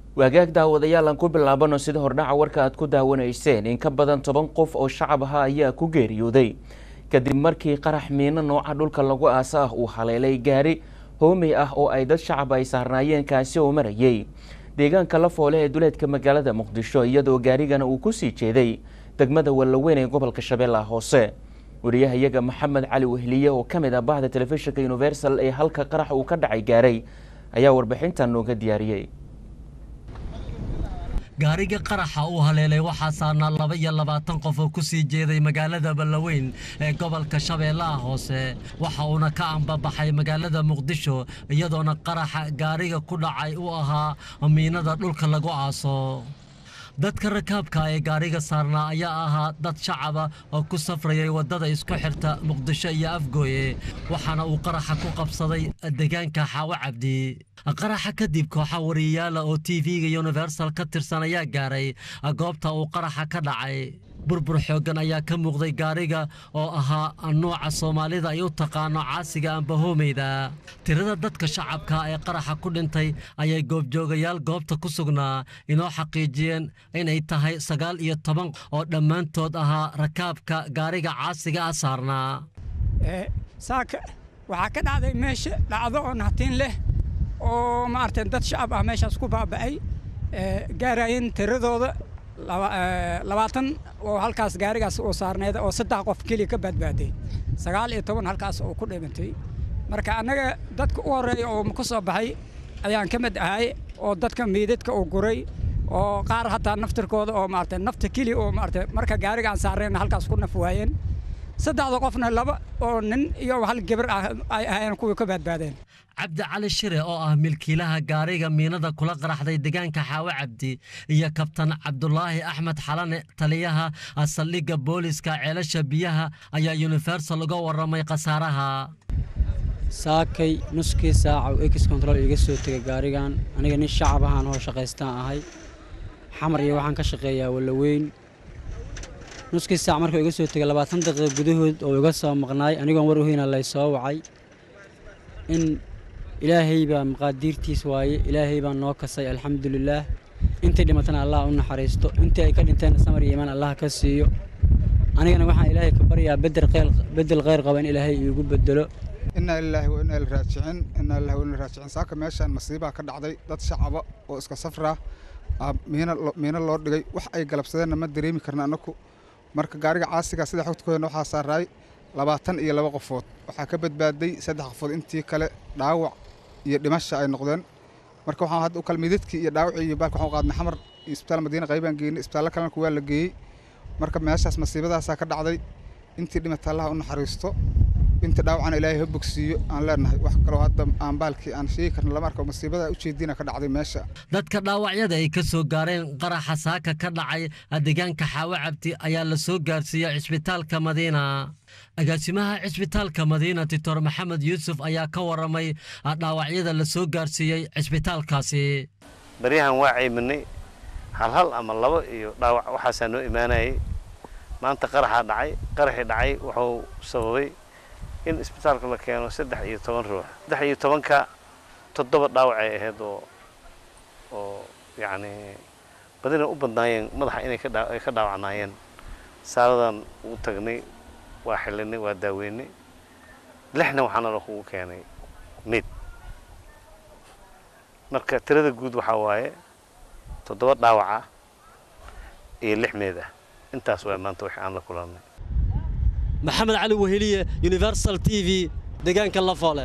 waagaag daawadayaal aan ku bilaabano sida hordhaca warka aad ku daawanayseen in ka badan toban qof oo shacab aha ayaa ku geeriyooday kadib markii qarax miino nooca dhulka lagu aasa ah uu haleelay gaari hoomey ah oo ay dad shacab ay saarnaayeen kaasi oo marayay deegaanka la foole ee duleedka magaalada muqdisho iyadoo gaarigana uu ku sii jeeday degmada wallaweyn ee gobolka shabeellaha hoose wariyahayaga maxamed cali wehliye oo ka mid ah bahda telefishinka universal ee halka qarax uu ka dhacay gaaray ayaa warbixintan nooga diyaariyey gaariga qaraxa uu haleelay waxaa saarnaa laba iyo labaatan qof oo ku sii jeeday magaalada ballaweyn ee gobolka shabeellaha hoose waxa uuna ka ambabaxay magaalada muqdisho iyadoona qaraxa gaariga ku dhacay u ahaa miinada dhulka lagu aaso dadka rakaabka ee gaariga saarnaa ayaa ahaa dad shacaba oo ku safrayay waddada isku xirta muqdisho iyo afgooye waxaana uu qaraxa ku qabsaday deegaanka xaawo cabdi qaraxa kadib kooxa wariyayaala oo t v-ga universal ka tirsan ayaa gaaray goobta uu qaraxa ka dhacay burbur xooggan ayaa ka muuqday gaariga oo ahaa nuuca soomaalida ay u taqaano caasiga amba hoomeyda tirada dadka shacabka ee qaraxa ku dhintay ayay goobjoogayaal goobta ku sugnaa inoo xaqiijiyeen inay tahay sagaal iyo toban oo dhammaantood ahaa rakaabka gaariga caasiga ah saarnaa saaka waxaa ka dhacday meesha dhacdo oo nahtiin leh oo maaragtay dad shacab ah meeshaas ku baaba'ay gaarayeen tiradooda labaatan oo halkaas gaarigaas uu saarneed oo saddex qof keliya ka badbaaday sagaal iyo toban halkaas oo ku dhimantay marka annaga dadka u horreeya oo ku soo baxay ayaan ka mid ahay oo dadka miidadka uu guray oo qaar hataa naftirkooda oo maaragtay nafta keliya oo maaragtay marka gaariga aan saarnayna halkaas ku naf waayeen saddexda qofna laba oo nin iyo hal gabar ah ay ahaayeen kuwii ka badbaadeen cabdi cali shire oo ah milkiilaha gaariga miinada kula qaraxday deegaanka xaawo cabdi iyo kabtan cabdulaahi axmed xalane taliyaha saldhigga booliska ceelasha biyaha ayaa universal uga warramay khasaaraha saakay nuskii saaca uu ex control iga soo tegay gaarigan aniga nin shacab ahaan oo shaqaystaan ahay xamar iyo waxaan ka shaqeeyaa wallaweyn nuskii saac markuu iga soo tegay labaatan daqiiqa gudahood oo iga soo maqnaay anigoon war uheyna lay soo wacay in ilaahay baa maqaadiirtiis waaye ilaahay baa noo kasay alxamdulilaah intay dhimatana allah u naxariisto intii ay ka dhinteenna samar iyo imaan allah ka siiyo anigana waxaan ilaahay ka baryaa bedel khayr qaba in ilaahay iigu bedelo inaa lilaahi wa inaa liraajicin inaa lillahi wa inaa raajicin saaka meeshaan masiibaa ka dhacday dad shacaba oo iska safraa miino loo dhigay wax ay galabsadeenna ma dareemi karna annaku marka gaariga caasiga sida xogtkoodana waxaa saaraay labaatan iyo laba qofood waxaa ka badbaaday saddex qofood intii kale dhaawac iyo dhimasha ay noqdeen marka waxaan hadda u kala midadkii iyo dhaawacii iyo baalka waxaan u qaadnay xamar iyo isbitaal madiina qaybaan geynay isbitaallo kalena kuwaa la geeyey marka meeshaas masiibadaasaa ka dhacday intii dhimata allaha u naxariisto inta dhaawacana ilaahay ha bogsiiyo aan leenahay wax kaloo hadda aan baalkii aan sheegi karna lama arko masiibada ujeediina ka dhacday meesha dadka dhaawacyada ay ka soo gaareen qaraxa saaka ka dhacay deegaanka xaawo cabdi ayaa la soo gaarsiiyey cisbitaalka madiina agaasimaha cisbitaalka madiina doctor maxamed yuusuf ayaa ka warramay dhaawacyada la soo gaarsiiyey cisbitaalkaasi baryahan waa cayminay hal hal ama labo iyo dhaawac waxaasaa noo imaanayay maanta qaraxaa dhacay qaraxii dhacay wuxuu sababay in isbitaalka la keeno saddex iyo toban ruux saddex iyo tobanka toddoba dhaawacay ahayd oo oo yacni badina u badnaayeen madaxa inay ay ka dhaawacnaayeen saaladan u tagnay waa xillinay waa daaweynay lixna waxaana la kugu keenay mid marka tirada guud waxaa waaye toddoba dhaawaca iyo lix meed ah intaas waa maanta wixii aan la kulannay maxamed cali weheliye universal t v deegaanka lafoole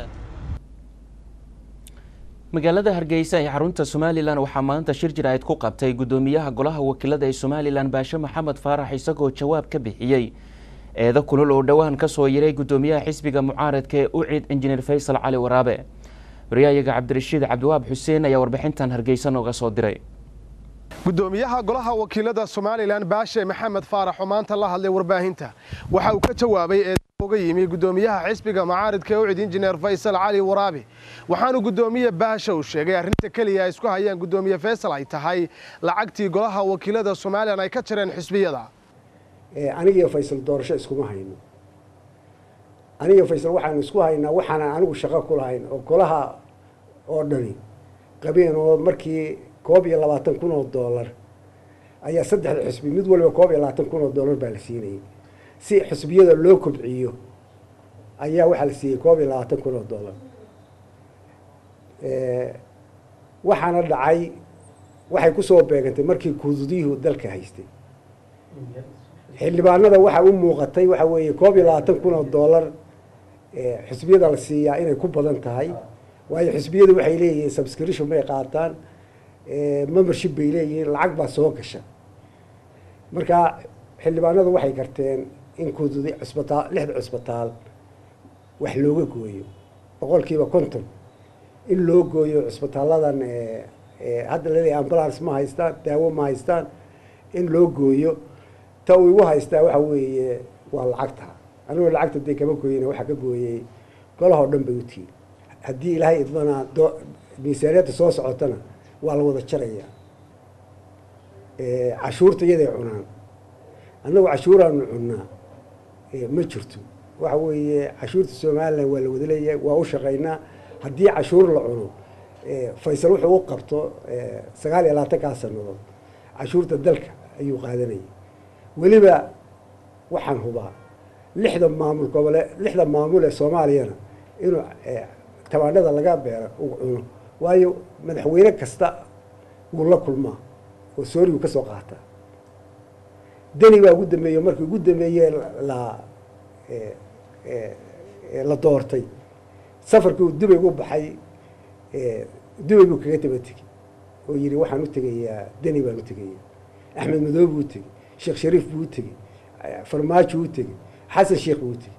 magaalada hargeysa ee xarunta somalilan waxaa maanta shir jiraa'id ku qabtay guddoomiyaha golaha wakiilada ee somalilan baashe maxamed faarax isagoo jawaab ka bixiyey eedo kulul oo dhowaan ka soo yiray guddoomiyaha xisbiga mucaaradka ee ucid injineer faysal cali waraabe wariyaayaga cabdirashiid cabdiwaab xuseen ayaa warbixintan hargeysa nooga soo diray gudoomiyaha golaha wakiilada somalilan baashe maxamed faarax oo maanta la hadlay warbaahinta waxa uu ka jawaabay eedo uga yimi gudoomiyaha xisbiga mucaaridka ee ucid injineer faysal cali waraabe waxaanu gudoomiye baashe uu sheegay arrinta keliya ay isku hayaan gudoomiye faysal ay tahay lacagtii golaha wakiilada somalilan ay ka jireen xisbiyada anigiyo faysal doorasho iskuma hayno anigiyo faysal waxaanu isku haynaa waxaanan anigu shaqo ku lahayn oo golaha oo dhani qabeen oo markii koob iyo labaatan kun oo doolar ayaa saddexda xusbi mid waliba koob iyo labaatan kun oo doolar baa la siinayay si xusbiyada loo kobciyo ayaa waxaa la siiyey koob iyo labaatan kun oo doolar waxaana dhacay waxay kusoo beegantay markii kududyuhu dalka haystay xildhibaanada waxaa u muuqatay waxa weeye koob iyo labaatan kun oo doolar xusbiyada la siiyaa inay ku badan tahay waayo xusbiyadu waxay leeyihiin subscription bay qaataan membership bay leeyihiin lacag baa soo gasha marka xildhibaanadu waxay garteen in kududi cusbitaal lixda cusbitaal wax looga gooyo boqolkiiba konton in loo gooyo cusbitaaladan hadda laleeyahay ambulance ma haystaan daawo ma haystaan in loo gooyo ta uu igu haystaa waxa weeye waa lacagta anigoo lacagta dee kama gooyina waxaa ka gooyey golahoo dhan bay utihiin haddii ilaahay idmanaa do miisaaniyadda soo socotana waa la wada jarayaa cashuurta iyaday cunaan annagu cashuuraanu cunnaa ma jirto waxa weeye cashuurta somalilan waa la wada leeyahay waa u shaqaynaa haddii cashuur la cuno faysal wuxuu u qabto sagaal iyo labaatankaa sanadood cashuurta dalka ayuu qaadanayay weliba waxaan hubaa lixda maamul gobole lixda maamul ee soomaaliyana inuu tabaanada laga beero uu cuno waayo madaxweyne kasta wuu la kulmaa oo soorigu ka soo qaataa deni baa ugu dambeeye markii ugu dambeeye la la doortay safarkii uu dubay u baxay dubay buu kaga daba tegey oo yihi waxaan u tegayaa deni baan u tegayaa axmed madoob buu u tegey sheekh shariif buu u tegey farmaajo u tegey xasan sheekh buu u tegey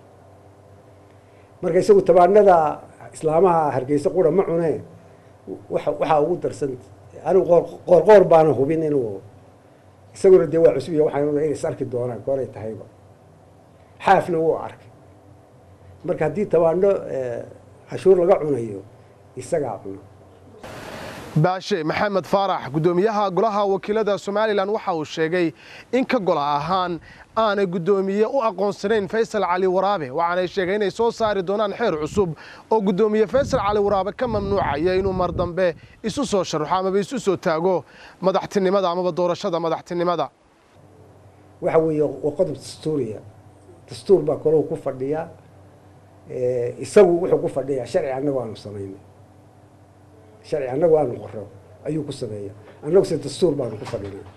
marka isagu tabaanada islaamaha hargeysa qura ma cunee wa waxaa ugu darsan anigu qoor qoor baana hubin inuu isaguna dee waa cusub iyo waxaan inay is arki doonaan gooray tahayba xaafna wuu arkay marka haddii tabaano cashuur laga cunayo isagaa cuno baashe maxamed faarax guddoomiyaha golaha wakiilada somalilan waxa uu sheegay in ka gola ahaan aanay guddoomiye u aqoonsanayn faysal cali waraabe waxaanay sheegay inay soo saari doonaan xeer cusub oo guddoomiye faysal cali waraabe ka mamnuucaya inuu mar dambe isu soo sharaxo amaba isu soo taago madaxtinimada amaba doorashada madaxtinimada waxa weeye waa qodob dastuuriya dastuur baa kolahu ku fadhiya isagu wuxuu ku fadhiyaa sharci annagu aanu samaynay sharci annagu aanu qoro ayuu ku sameeya annagu se dastuur baanu ku fadhinaa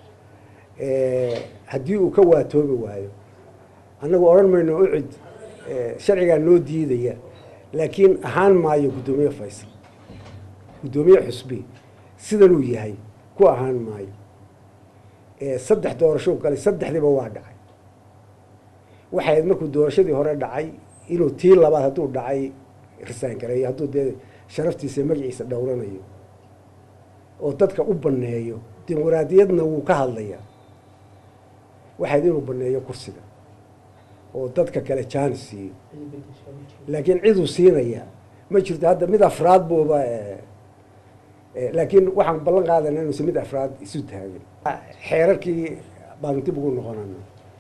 haddii uu ka waatoobi waayo annagu odhan mayno ucid sharcigaa noo diidaya laakiin ahaan maayo guddoomiye faysal guddoomiye xusbi sidanuu yahay ku ahaan maayo saddex doorashou galay saddexdiiba waa dhacay waxay ahayd markuu doorashadii hore dhacay inuu tii labaad hadduu dhacay risaan gareeyo hadduu dee sharaftiisa magaciisa dhowranayo oo dadka u banneeyo dimuqraadiyadna wuu ka hadlayaa waxayd inuu banneeyo kursiga oo dadka kale jaanis siiyo laakiin ciduu siinayaa ma jirto hadda mid afraad buuba laakiin waxaan ballan qaadana inuusan mid afraad isu taagin xeerarkii baanu dib ugu noqonana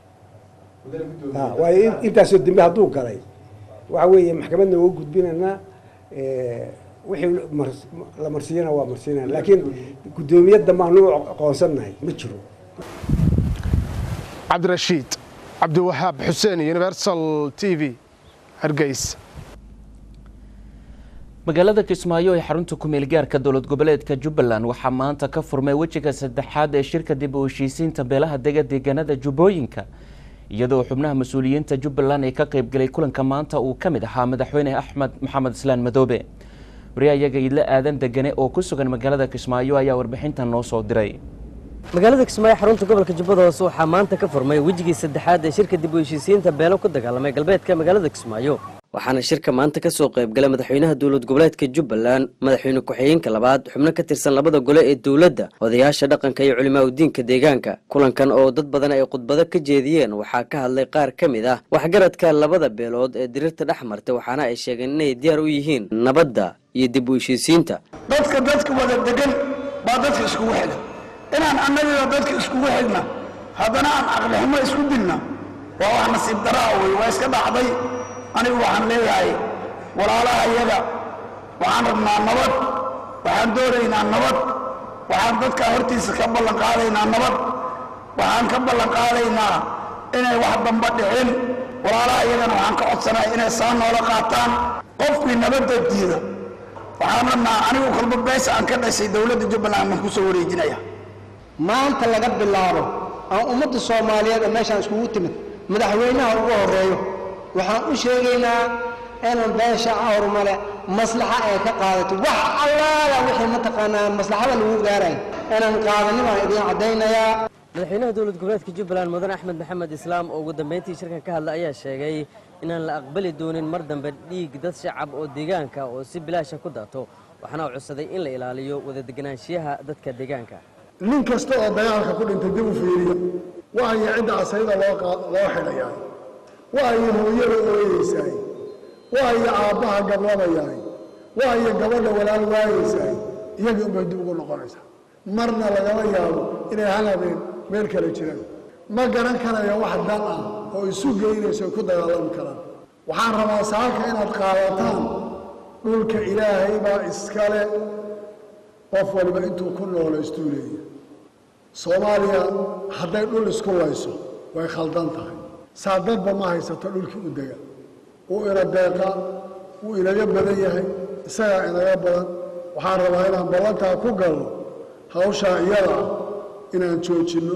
waayo intaasoo dembe hadduu galay waxa weeye maxkamadna waa u gudbinaynaa wixii la marsiiyana waa marsiinana laakiin guddoomiye dambaanu u aqoonsannahay ma jiro cabdirashiid cabdiwahaab xuseen universal t v hargeysa magaalada kismaayo ee xarunta ku-meel gaarka dowlad goboleedka jubbaland waxaa maanta ka furmay wejiga saddexaad ee shirka dib u heshiisiinta beelaha dega deegaanada jubbooyinka iyadoo xubnaha mas-uuliyiinta jubbaland ee ka qaybgalay kulanka maanta uu ka mid ahaa madaxweyne axmed maxamed islaan madoobe wariyahayaga idla aadan degane oo ku sugan magaalada kismaayo ayaa warbixintan noo soo diray magaalada kismaayo xarunta gobolka jubbada hoose waxaa maanta ka furmay wejigii saddexaad ee shirka dib u heshiisiinta beelo ku dagaalamay galbeedka magaalada kismaayo waxaana shirka maanta ka soo qaybgalay madaxweynaha dowlad goboleedka jubbaland madaxweyne ku-xigeenka labaad xubno ka tirsan labada gole ee dowladda odayaasha dhaqanka iyo culimaa udiinka deegaanka kulankan oo dad badan ay khudbado ka jeediyeen waxaa ka hadlay qaar ka mid ah waxgaradka labada beelood ee dirirta dhex martay waxaana ay sheegeen inay diyaar u yihiin nabadda iyo dib u heshiisiinta dadka dadka wada degan baa dadka iskugu xidhan inaan annagiga dadka iskugu xidhna haddana aan caqlixumo isku dilna waa wax nasiib daraa wey waa iska dhacday anigu waxaan leeyahay walaalaha iyaga waxaan rabnaa nabad waxaan doonaynaa nabad waxaan dadka hortiisa ka ballan qaadaynaa nabad waxaan ka ballan qaadaynaa inay wax damba dhicin walaalaha iyagana waxaan ka codsanaya inay saa noola qaataan qofkii nabadda diida waxaan rabnaa anigu kolba beesa aan ka dhashay dowladda jubbaland baan kusoo wareejinaya maanta laga bilaabo aan ummadda soomaaliyeed oo meeshaan iskugu timid madaxweynaha ugu horeeyo waxaan u sheegaynaa inaan beesha awrmale maslaxa ay ka qaadato wax allaala wixii mataqaanaa maslaxada lagu gaarayo inaan qaadanin baan idiin caddaynayaa madaxweynaha dowlad goboleedka jubbaland mudane axmed maxamed islaam oo ugu dambeyntii shirkan ka hadla ayaa sheegay inaan la aqbali doonin mar dambe dhiig dad shacab oo deegaanka oo si bilaasha ku daato waxaana uu codsaday in la ilaaliyo wada deganaanshiyaha dadka deegaanka nin kasta oo dagaalka ku dhintay dib u fiiriya waayo cidda asayda loo loo xidhayaa waayo hooyada ooyeysaay waayo aabbaha gablabayaay waayo gabadha walaal waayeysaay iyagii unbay dib ugu noqonaysaa marna lagama yaabo inay hal habeen meel kale jiraan ma garan karayo wax dan ah oo isu geynayso ku dagaalami karaan waxaan rabaa saaka inaad qaadataan dhulka ilaahay baa iskale qof waliba intuu ku noolaystuu leeyahy soomaaliya hadday dhul isku layso way khaldan tahay saa dadba ma haysato dhulkii u dega wuu ina deeqaa wuu inaga badan yahay isagaa inaga badan waxaan rabaa inaan ballantaa ku galno hawshaa iyada ah inaan joojinno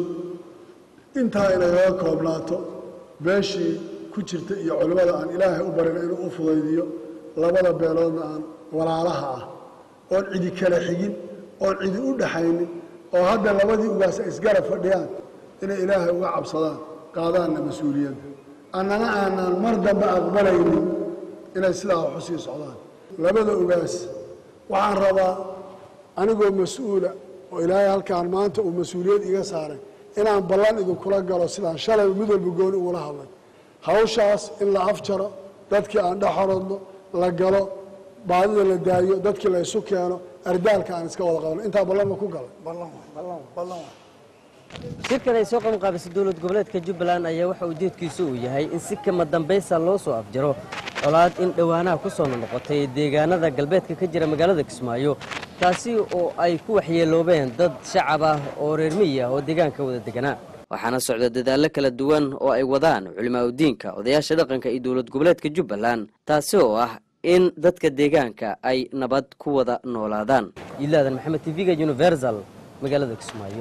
intaa inagaga koobnaato beeshii ku jirta iyo culimmada aan ilaahay u barina inuu u fudaydiyo labada beeloodna aan walaalaha ah oon cidi kala xigin oon cidi u dhaxaynin oo hadda labadii ugaas ay isgarab fadhiyaan inay ilaahay uga cabsadaan qaadaanna mas-uuliyadda annana aanaan mar dambe aqbalaynin inay sidaa wax u sii socdaan labada ugaas waxaan rabaa anigoo mas-uula oo ilaahay halkaan maanta uu mas-uuliyad iga saaray inaan ballan idinkula galo sidaan shalay mid walba gooni ugula hadlay hawshaas in la afjaro dadkii aan dhexorodno la galo baadida la daayo dadkii la isu keeno ardaalka aan iska wada qabno intaa ballan ma ku galay shirkan ay soo qabanqaabisay dowlad goboleedka jubbaland ayaa waxa ujeedkiisu uu yahay in si kama dambaysa loo soo afjaro colaad in dhowaanaha ku soo noqotay deegaanada galbeedka ka jira magaalada kismaayo taasi oo ay ku waxyeeloobeen dad shacab ah oo reer miyi ah oo deegaanka wada deganaa waxaana socda dadaallo kala duwan oo ay wadaan culimaauddiinka odayaasha dhaqanka iyo dowlad goboleedka jubbaland taasi oo ah in dadka deegaanka ay nabad ku wada noolaadaan yilaadan maxamed tv-ga universal magaalada kismaayo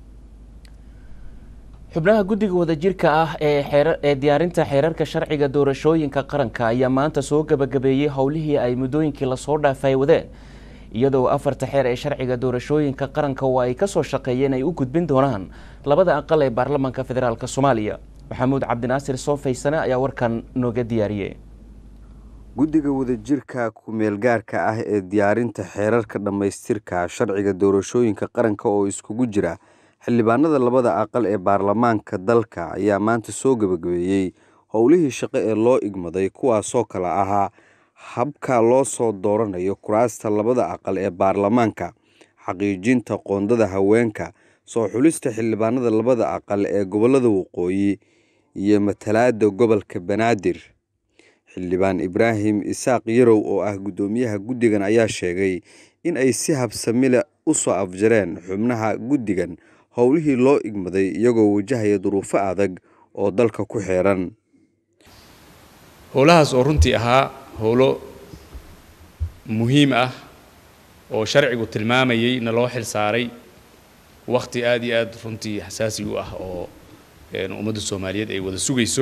xubnaha guddiga wadajirka ah ee ee diyaarinta xeerarka sharciga doorashooyinka qaranka ayaa maanta soo gebagabeeyey howlihii ay muddooyinkii lasoo dhaafay wadeen iyadoo afarta xeer ee sharciga doorashooyinka qaranka oo ay kasoo shaqeeyeen ay u gudbin doonaan labada aqal ee baarlamaanka federaalk soomaaliya maxamuud cabdinaasir soofaysane ayaa warkan nooga diyaariyey guddiga wadajirka ku-meelgaarka ah ee diyaarinta xeerarka dhammaystirka sharciga doorashooyinka qaranka oo iskugu jira xildhibaanada labada aqal ee baarlamaanka dalka ayaa maanta soo gebagabeeyey howlihii shaqo ee loo igmaday kuwaasoo kale ahaa habka loo soo dooranayo kuraasta labada aqal ee baarlamaanka xaqiijinta qoondada haweenka soo xulista xildhibaanada labada aqal ee gobolada waqooyi iyo matalaada gobolka banaadir xildhibaan ibraahim isaaq yarow oo ah guddoomiyaha guddigan ayaa sheegay in ay si habsamile u soo afjareen xubnaha guddigan howlihii loo igmaday iyagoo wajahaya duruufo adag oo dalka ku xeeran howlahaas oo runtii ahaa howlo muhiim ah oo sharcigu tilmaamayay na loo xil saaray wakhti aada iyo aada runtii xasaasi u ah oo ummadda soomaaliyeed ay wada sugayso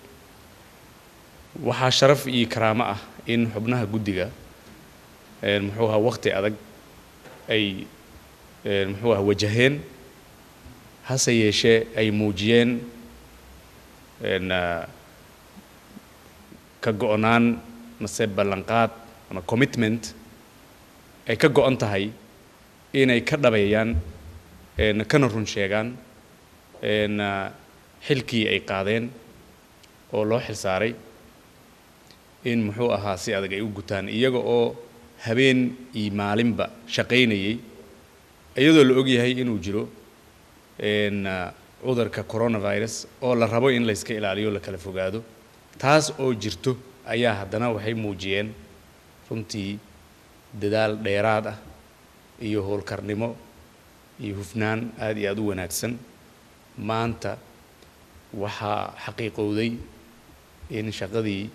waxaa sharaf iyo karaamo ah in xubnaha guddiga muxuu ahaa wakhti adag ay muxuu aha wajaheen hase yeeshee ay muujiyeen ka go-naan mase ballanqaad ama commitment ay ka go-an tahay inay ka dhabeeyaan kana run sheegaan xilkii ay qaadeen oo loo xil saaray in muxuu ahaa si adag ay u gutaan iyaga oo habeen iyo maalinba shaqaynayay iyadoo la ogyahay inuu jiro cudurka coronavirus oo la rabo in layska ilaaliyo la kala fogaado taas oo jirto ayaa haddana waxay muujiyeen runtii dadaal dheeraad ah iyo howlkarnimo iyo hufnaan aada iyo aada u wanaagsan maanta waxaa xaqiiqowday in shaqadii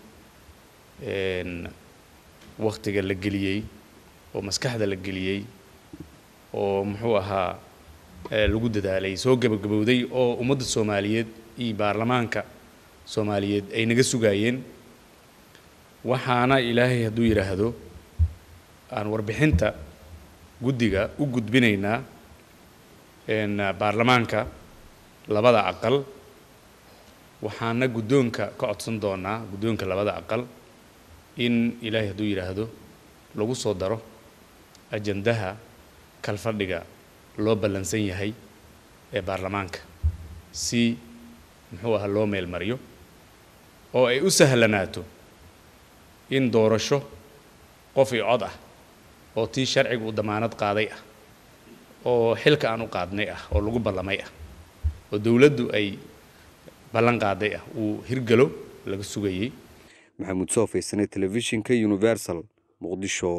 waktiga la geliyey oo maskaxda la geliyey oo muxuu ahaa lagu dadaalay soo gabagabowday oo ummadda soomaaliyeed iyo baarlamaanka soomaaliyeed ay naga sugaayeen waxaana ilaahay hadduu yidhaahdo aan warbixinta guddiga u gudbinaynaa baarlamaanka labada aqal waxaana guddoonka ka codsan doonaa guddoonka labada aqal in ilaahay hadduu yidhaahdo lagu soo daro ajandaha kalfadhiga loo ballansan yahay ee baarlamaanka si muxuu ahaa loo meel mariyo oo ay u sahlanaato in doorasho qof iyo cod ah oo tii sharciga uu damaanad qaaday ah oo xilka aan u qaadnay ah oo lagu ballamay ah oo dowladdu ay ballan qaaday ah uu hirgalo laga sugayey maxamuud soo faysane telefishinka universal muqdisho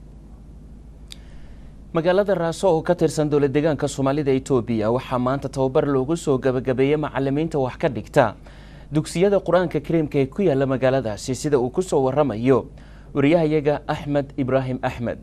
magaalada raaso oo ka tirsan dowlad deegaanka soomaalida etoobiya waxaa maanta tababar loogu soo gabagabeeyey macalimiinta wax ka dhigta dugsiyada qur-aanka kariimka ee ku yaala magaaladaasi sida uu ku soo waramayo wariyahayaga axmed ibraahim axmed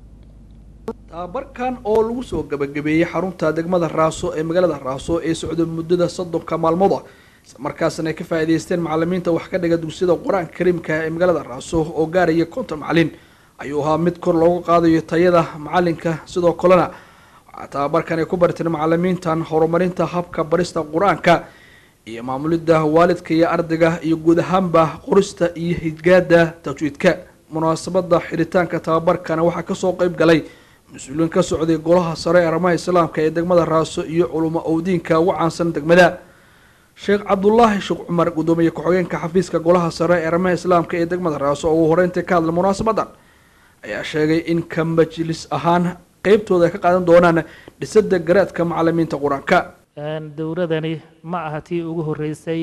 tababarkan oo lagu soo gabagabeeyey xarunta degmada raaso ee magaalada raaso ee socda muddada soddonka maalmood ah islamarkaasna ay ka faa'iidaysteen macalimiinta wax ka dhiga dugsiyada qur-aanka kariimka ee magaalada raaso oo gaaraya konton macalin ayuu ahaa mid kor loogu qaadayo tayada macalinka sidoo kalena waxaa tababarkan ay ku barteen macalimiintan horumarinta habka barista qur-aanka iyo maamulidda waalidka iyo ardayga iyo guud ahaanba qorista iyo hidgaada tajwiidka munaasabada xiritaanka tababarkana waxaa kasoo qeyb galay mas-uuliyiin ka socday golaha sare ee arrimaha islaamka ee degmada raaso iyo culimo owdiinka ugu caansan degmada sheekh cabdulaahi sheekh cumar gudoomiye ku-xigeenka xafiiska golaha sare ee arrimaha islaamka ee degmada raaso oo uu horeyntii ka hadlay munaasabadan ayaa sheegay in ka majlis ahaan qeybtooda ay ka qaadan doonaan dhisada garaadka macalimiinta qur-aanka dowladani ma aha tii ugu horeysay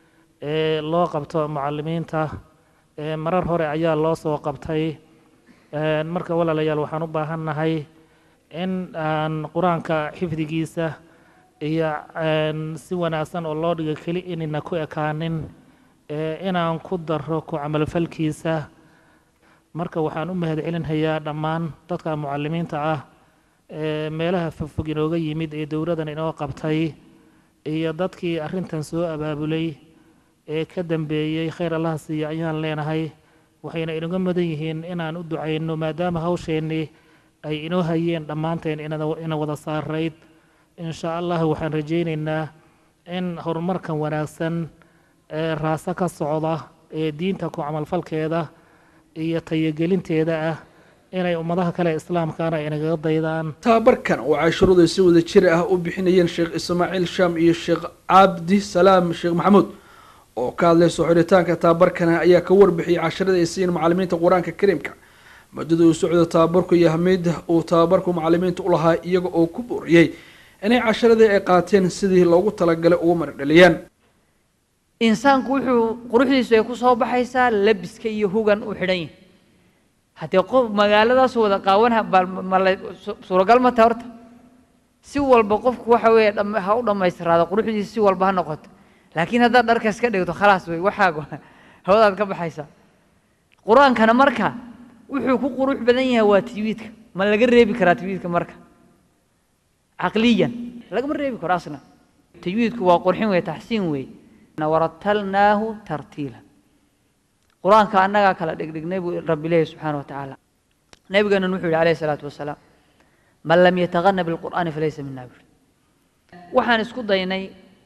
ee loo qabto macalimiinta marar hore ayaa loo soo qabtay marka walaalayaal waxaan u baahannahay in aan qur-aanka xifdigiisa iyo si wanaagsan oo loo dhigo keli inayna ku ekaanin inaan ku daro ku camalfalkiisa marka waxaan u mahad celinhayaa dhammaan dadka mucalimiinta ah ee meelaha fogfog inooga yimid ee dowladan inoo qabtay iyo dadkii arrintan soo abaabulay ee ka dambeeyey khayr allaha siiya ayaan leenahay waxayna inaga mudan yihiin inaan u ducayno maadaama hawsheennii ay inoo hayeen dhammaanteen ina wada saarayd insha allah waxaan rajaynaynaa in horumarkan wanaagsan ee raaso ka socda ee diinta ku camalfalkeeda iyo tayagelinteeda ah inay ummadaha kale islaamkaana inagaga daydaan tababarkan oo casharadu ay si wada jir ah u bixinayeen sheekh ismaaciil shaam iyo sheekh cabdi salaam sheekh maxamuud oo ka hadlay soo xiritaanka tababarkana ayaa ka warbixiyay casharada ay siiyeen macalimiinta qur-aanka kariimka muddada uu socdo tababarku iyo ahmiyadda uu tababarku macalimiinta u lahaa iyaga oo ku booriyey inay casharadii ay qaateen sidii loogu talagalay ugu maradhaliyaan insaanku wuxuu quruxdiisu ay ku soo baxaysaa labiska iyo hugan u xidhan yahay haddee qof magaaladaas wada qaawanha mala suuragal ma taha horta si walba qofku waxa weeye ha u dhammaystiraado quruxdiisa si walba ha noqoto laakiin haddaad dharka iska dhigto khalaas wey waxaagu hawadaad ka baxaysaa qur-aankana marka wuxuu ku qurux badan yahay waa tajwiidka ma laga reebi karaa tajwiidka marka caqliyan lagama reebi karo asna tajwiidku waa qurxin wey taxsiin wey waratalnaahu tartiila qur-aanka annagaa kala dhigdhignay buu rabbi leeyahy subxaana wa tacaala nabigeenan wuxuu yihi alayhi salaatu wasalaam man lam yataqana bilqur'aani falaysa mina buri waxaan isku daynay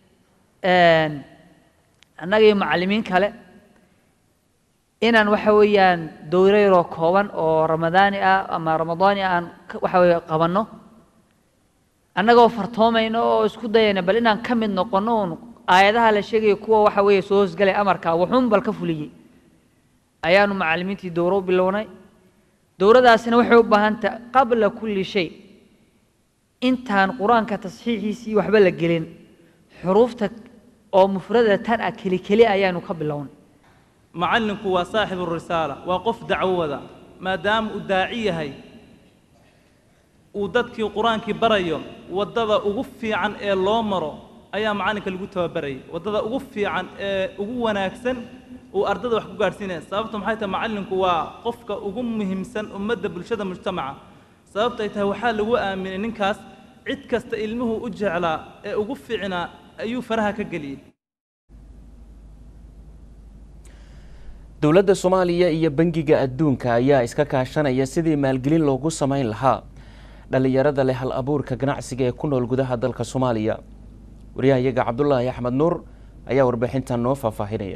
annaga iyo macallimiin kale inaan waxa weeyaan dowro yaroo kooban oo ramadaani ah ama ramadaani ah aan waxa weeye qabanno annagoo fartoomayno oo isku dayayna bal inaan ka mid noqonno uun aayadaha la sheegaya kuwa waxa weeye soo hosgalay amarka wuxuun bal ka fuliyey ayaanu macallimiintii dowro u bilownay dowradaasina waxay u baahan tahay qabla kulli shay intaan qur-aanka tasxiixiisii waxba la gelin xuruufta oo mufrada tan ah keli keli ayaanu ka bilownay macallinku waa saaxibu risaala waa qof dacwo wada maadaama uu daaci yahay uu dadkii qur-aankii barayo waddada ugu fiican ee loo maro ayaa macallinka lagu tababarayay waddada ugu fiican ee ugu wanaagsan uu ardada wax ku gaadhsiinaya sababta maxay tahay macallinku waa qofka ugu muhiimsan ummadda bulshada mujtamaca sababtay tahay waxaa lagu aaminay ninkaas cid kasta ilmuhu u jeclaa ee ugu fiicnaa ayuu faraha ka geliyey dowladda soomaaliya iyo bangiga adduunka ayaa iska kaashanaya sidii maalgelin loogu samayn lahaa dhallinyarada leh hal abuurka ganacsiga ee ku nool gudaha dalka soomaaliya waryahayaga cabdulaahi axmed nuur ayaa warbixintan noo faahfaahinaya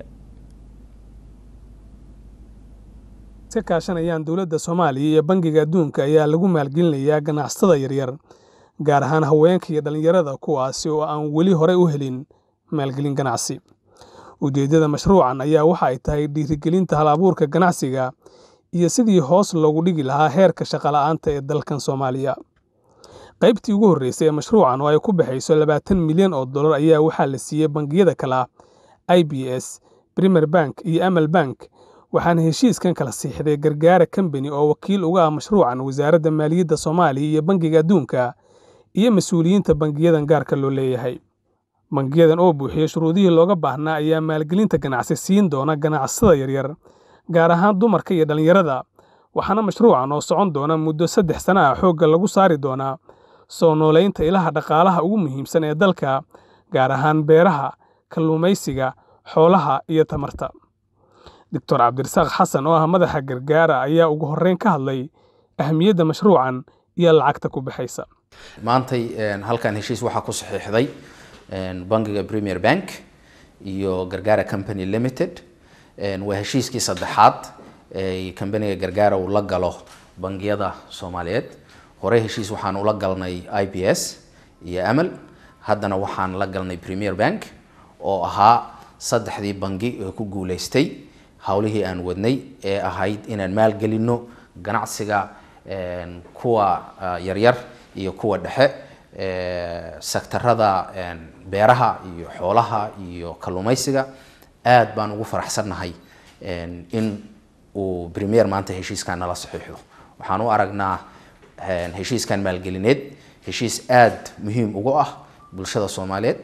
iska kaashanayaan dowladda soomaaliya iyo bangiga adduunka ayaa lagu maalgelinayaa ganacsatada yaryar gaar ahaan haweenka iyo dhallinyarada kuwaasi oo aan weli horey u helin maalgelin ganacsi ujeeddada mashruucan ayaa waxa ay tahay dhiirigelinta hal abuurka ganacsiga iyo sidii hoos loogu dhigi lahaa heerka shaqola'aanta ee dalkan soomaaliya qaybtii ugu horreysay ee mashruucan oo ay ku baxayso labaatan milyan oo dollar ayaa waxaa la siiyey bangiyada kala i b s primer bank iyo amal bank waxaana heshiiskan kala siixday gargaara kambani oo wakiil uga ah mashruucan wasaaradda maaliyadda soomaaliya iyo bangiga adduunka iyo mas-uuliyiinta bangiyadan gaarka loo leeyahay bangiyadan oo buuxiya shuruudihii looga baahnaa ayaa maalgelinta ganacsi siin doona ganacsatada yaryar gaar ahaan dumarka iyo dhallinyarada waxaana mashruucan oo socon doona muddo saddex sana ah xoogga lagu saari doonaa soo noolaynta ilaha dhaqaalaha ugu muhiimsan ee dalka gaar ahaan beeraha kalluumaysiga xoolaha iyo tamarta doctor cabdirasaaq xasan oo ah madaxa gargaara ayaa ugu horreyn ka hadlay ahamiyadda mashruucan iyo lacagta ku baxaysa maantay halkan heshiis waxaa ku saxiixday bangiga premier bank iyo gargaara company limited waa heshiiskii saddexaad ee kambaniga gargaara uu la galo bangiyada soomaaliyeed horey heshiis waxaan ula galnay i b s iyo amal haddana waxaan la galnay premier bank oo ahaa saddexdii bangi ee ku guuleystay howlihii aan wadnay ee ahayd inaan maalgelinno ganacsiga kuwa yaryar iyo kuwa dhexe sektarada beeraha iyo xoolaha iyo kalluumaysiga aad baan ugu faraxsannahay in uu premier maanta heshiiskan nala saxiixdo waxaan u aragnaa heshiiskan maalgelineed heshiis aad muhiim ugu ah bulshada soomaaliyeed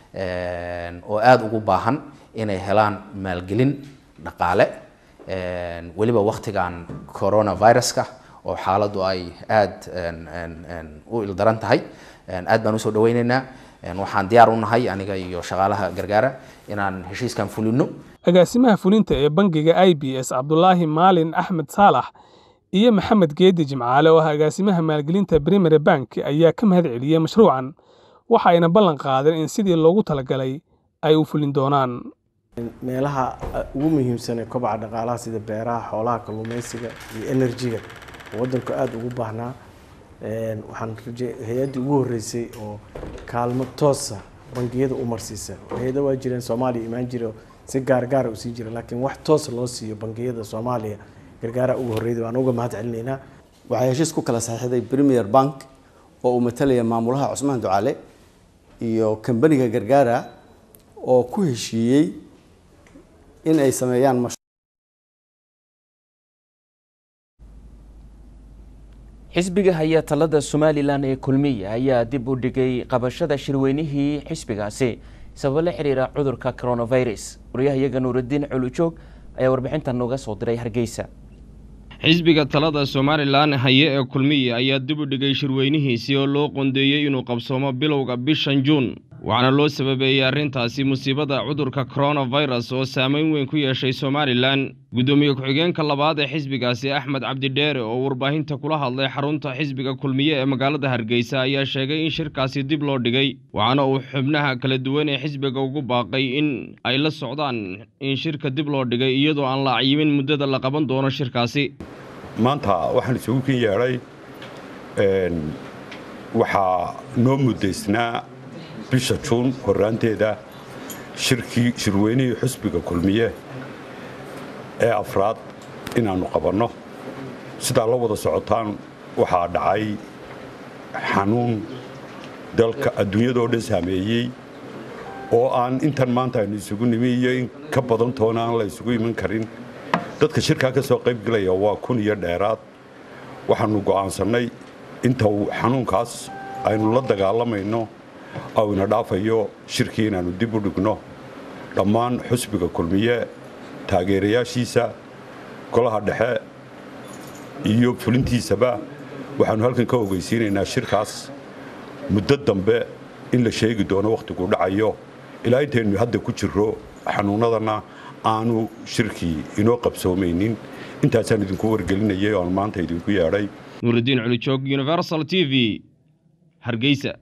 oo aada ugu baahan inay helaan maalgelin dhaqaale weliba waktigan coronaviruska oo xaaladdu ay aada u ildaran tahay aad baan usoo dhaweyneynaa waxaan diyaar u nahay aniga iyo shaqaalaha gargaara inaan heshiiskan fulino agaasimaha fulinta ee bangiga i b s cabdulaahi maalin axmed saalax iyo maxamed geedi jimcaale oo ah agaasimaha maalgelinta primary bank ayaa ka mahad celiyey mashruucan waxa ayna ballan qaadeen in sidii loogu talagalay ay u fulin doonaan meelaha ugu muhiimsan ee kobaca dhaqaalaha sida beeraha xoolaha kalluumaysiga iyo enerjiga oo waddanku aada ugu baahnaa waxaan hay-addii ugu horreysay oo kaalmo toosa bangiyada u marsiisa hay-ada waa jireen soomaaliya imaan jira si gaargaara u sii jira laakiin wax toosa loo siiyo bangiyada soomaaliya gargaara ugu horreyda waan uga mahad celinaynaa waxay heshiis ku kala saxiixday premier bank oo uu matalaya maamulaha cusmaan ducaale iyo kambaniga gargaara oo ku heshiiyey in ay sameeyaan xisbiga haya talada somalilan ee kulmiya ayaa dib u dhigay qabashada shirweynihii xisbigaasi sababo la xiriira cudurka coronavirus waryahayaga nuuraddiin culujoog ayaa warbixintan nooga soo diray hargeysa xisbiga talada somalilan haye ee kulmiya ayaa dib u dhigay shirweynihiisii oo loo qoondeeyey inuu qabsoomo bilowga bishan juun waxaana loo sababeeyey arrintaasi musiibada cudurka coronavirus oo saameyn weyn ku yeeshay somalilan guddoomiye ku-xigeenka labaad ee xisbigaasi axmed cabdidheere oo warbaahinta kula hadlay xarunta xisbiga kulmiye ee magaalada hargeysa ayaa sheegay in shirkaasi dib loo dhigay waxaana uu xubnaha kala duwan ee xisbiga ugu baaqay in ay la socdaan in shirka dib loo dhigay iyadoo aan la acyimin muddada la qaban doono shirkaasi maanta waxaan isugu kin yeedhay waxaa noo muddaysnaa bisha juun horraanteeda shirkii shirweynihii xusbiga kulmiye ee afraad inaannu qabanno sidaa la wada socotaan waxaa dhacay xanuun dalka adduunyadoo dhan saameeyey oo aan intan maanta aynu isugu nimi iyo in ka badan toona aan la isugu iman karin dadka shirkaa ka soo qaybgelaya waa kun iyo dheeraad waxaannu go'aansannay inta uu xanuunkaas aynu la dagaalamayno oo ina dhaafayo shirkii inaannu dib u dhigno dhammaan xusbiga kulmiye taageerayaashiisa golaha dhexe iyo fulintiisaba waxaannu halkan ka ogeysiinaynaa shirkaas muddo dambe in la sheegi doono wakhtigu dhacayo ilaa intaynu hadda ku jirro xanuunnadana aanu shirkii inoo qabsoomaynin intaasaan idinku wargelinayay oan maanta idinku yeedhay nuuridiin culijoog universal t v hargeysa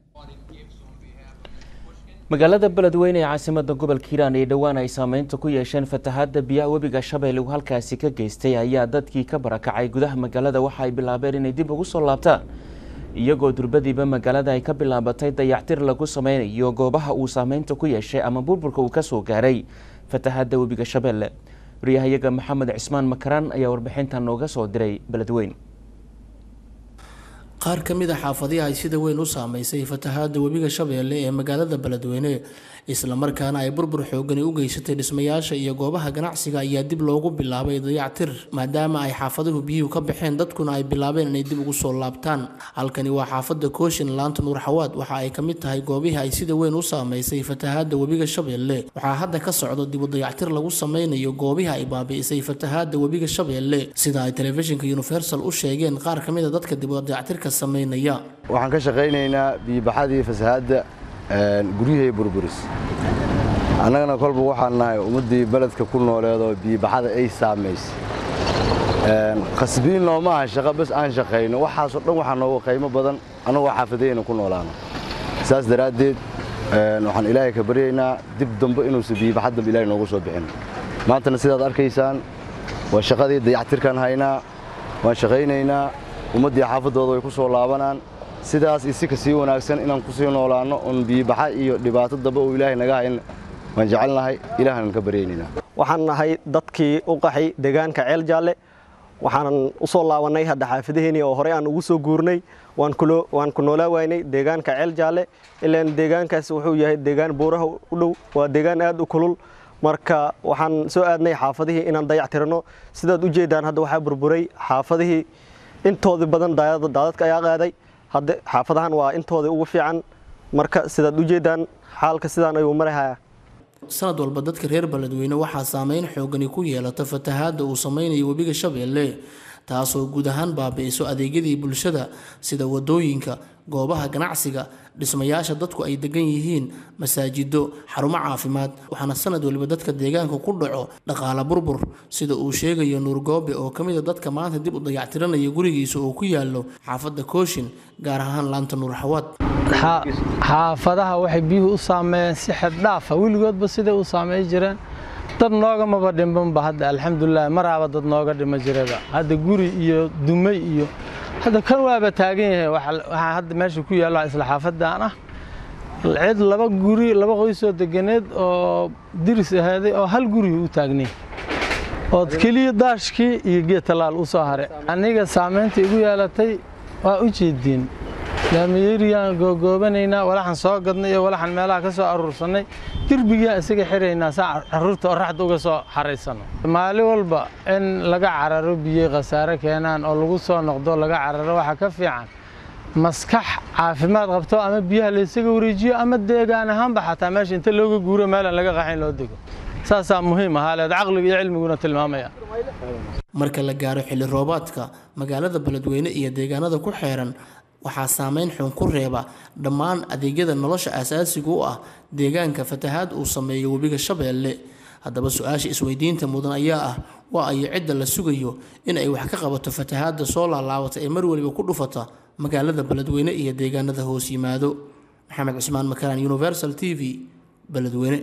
magaalada beledweyne ee caasimada gobolka hiiraan ee dhowaan ay saameynta ku yeesheen fatahaadda biyaha webiga shabeelle uu halkaasi ka geystay ayaa dadkii ka barakacay gudaha magaalada waxa ay bilaabeen inay dib ugu soo laabtaan iyagoo durbadiiba magaalada ay ka bilaabatay dayactir lagu sameynayo goobaha uu saameynta ku yeeshay ama burburka uu ka soo gaaray fatahaadda webiga shabeelle waryahayaga maxamed cismaan makaraan ayaa warbixintan nooga soo diray beledweyne qaar ka mid a xaafadihi ay sida weyn u saameysay fatahaadda webiga shabeelle ee magaalada beledweyne islamarkaana ay burbur xoogani u geysatay dhismayaasha iyo goobaha ganacsiga ayaa dib loogu bilaabay dayactir maadaama ay xaafaduhu biyuhu ka baxeen dadkuna ay bilaabeen inay dib ugu soo laabtaan halkani waa xaafadda kooshin laanta nuur xawaad waxa ay ka mid tahay goobihii ay sida weyn u saameysay fatahaadda webiga shabeelle waxaa hadda ka socdo dib u dayactir lagu sameynayo goobihii ay baabi'isay fatahaadda webiga shabeelle sida ay telefishinka universal u sheegeen qaar ka mid a dadka dib u dayactirka sameynaya waxaan ka shaqaynaynaa biyibaxadii fasahaadda guryahii burburis annagana kolba waxaan nahay ummaddii beledka ku nooleed oo biyibaxada ay saamaysay khasbiin nooma aha shaqo bas aan shaqayno waxaasoo dhan waxaa nooga qiimo badan annagoo xaafadayna ku noolaano saas daraaddeed waxaan ilaahay ka baryaynaa dib dambe inuusan biyibaxad dambe ilaahay noogu soo bixin maantana sidaad arkaysaan waa shaqadii dayactirkaan haynaa waan shaqaynaynaa ummaddii xaafaddooda way ku soo laabanaan sidaas isi ka sii wanaagsan inaan ku sii noolaanno oon biyibaxa iyo dhibaato dambe uu ilaahay naga hayn waan jecelnahay ilaahan ka baryaynayna waxaan nahay dadkii u qaxay deegaanka ceel jaalle waxaanan u soo laabannay hadda xaafadaheennii oo horey aan ugu soo guurnay waan ku noolaa waynay deegaanka ceel jaalle ilaan deegaankaas wuxuu yahay deegaan buuraha u dhow waa deegaan aad u kulul marka waxaan soo aadnay xaafadihii inaan dayactirano sidaad u jeedaan hadda waxaa burburay xaafadihii intoodii badan daadadka ayaa qaaday hadda xaafadahan waa intoodii ugu fiican marka sidaad u jeedaan xaalka sidaan ayuu marahaya sanad walba dadka reer beledweyne waxaa saameyn xoogani ku yeelata fatahaadda uu sameynayo webiga shabeelle taasoo guud ahaan baabi'iso adeegyadii bulshada sida wadooyinka goobaha ganacsiga dhismayaasha dadku ay degan yihiin masaajido xarumo caafimaad waxaana sanad waliba dadka deegaanka ku dhaco dhaqaala burbur sida uu sheegayo nuur goobe oo ka mid a dadka maanta dib u dayactiranaya gurigiisa oo ku yaalo xaafadda kooshin gaar ahaan laanta nuur xawaad xaafadaha waxay biyuhu u saameeyeen si xeddhaafa weligoodba siday u saameey jireen dad noogamaba dhimbanba hadda alxamdulilah maraaba dad nooga dhima jiraba hadda guri iyo dumay iyo hadda kan waaba taagan yahay waxaa hadda meesha ku yaalla isla xaafadaan ah cid laba guri laba qoysoo deganeed oo diris ahaaday oo hal guri u taagnay ood keliya daashkii iyo geed tallaal u soo haray aniga saamaynta igu yeelatay waa u jeediin laamiyeriyaan googoobanaynaa walaxan soo gadnay iyo walaxan meelaha ka soo aruursannay derbigaa isaga xiraynaa saa carruurta oraxda uga soo xaraysano maalin walba in laga cararo biyey khasaare keenaan oo lagu soo noqdo laga cararo waxaa ka fiican maskax caafimaad qabto ama biyaha laysaga wareejiyo ama deegaan ahaanba xataa meesha inta looga guuro meelaan laga qaxayn loo dego saasaa muhiim ahaa leed caqliga iyo cilmiguna tilmaamaya marka la gaaro xilli roobaadka magaalada beledweyne iyo deegaanada ku xeeran waxaa saameyn xun ku reeba dhammaan adeegyada nolosha aasaasiga u ah deegaanka fatahaad uu sameeyo webiga shabeelle haddaba su-aasha isweydiinta mudan ayaa ah waa ayo cidda la sugayo in ay wax ka qabato fatahaadda soo laalaabata ee mar waliba ku dhufata magaalada beledweyne iyo deegaanada hoos yimaado maxamed cusmaan makaraan universal t v beledweyne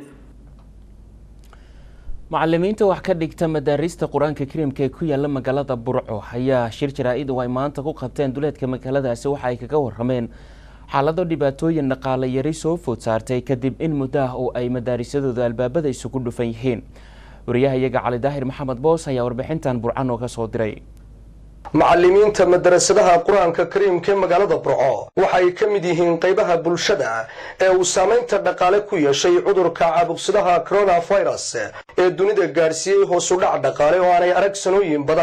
macalimiinta wax ka dhigta madaarista qur-aanka kariimka ee ku yaala magaalada burco ayaa shir jaraa-id oo ay maanta ku qabteen duleedka magaaladaasi waxa ay kaga warameen xaalado dhibaatooyin dhaqaale yari soo food saartay kadib in muddo ah oo ay madaarisadooda albaabada isugu dhufan yihiin wariyahayaga cali daahir maxamed boos ayaa warbixintan burca nooga soo diray macallimiinta madarasadaha qur-aanka kariimka ee magaalada burco waxa ay ka mid yihiin qaybaha bulshada ee uu saamaynta dhaqaale ku yeeshay cudurka caabuqsadaha coronavirus ee dunida gaadhsiiyey hoos u dhac dhaqaale oo aanay arag sanooyin badan